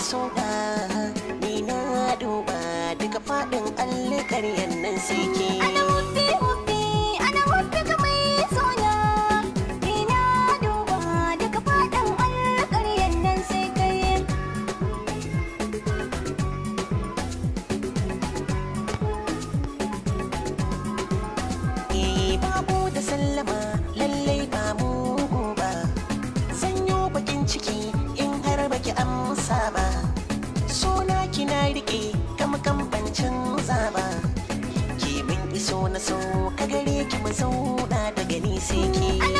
soda ni na duba duka faɗin alƙaryan nan sai ke Ana wuffi wuffi, ana wuffi ka mai sona. Ina duba duka faɗin alƙaryan nan sai kai. Eh babu da sallama lallai ba mugu ba sanyo bakin ciki in har baki amsa ba suna kina rike kama ban canza ba ki min iso na so ka gare ki mu zauna da gani sai ki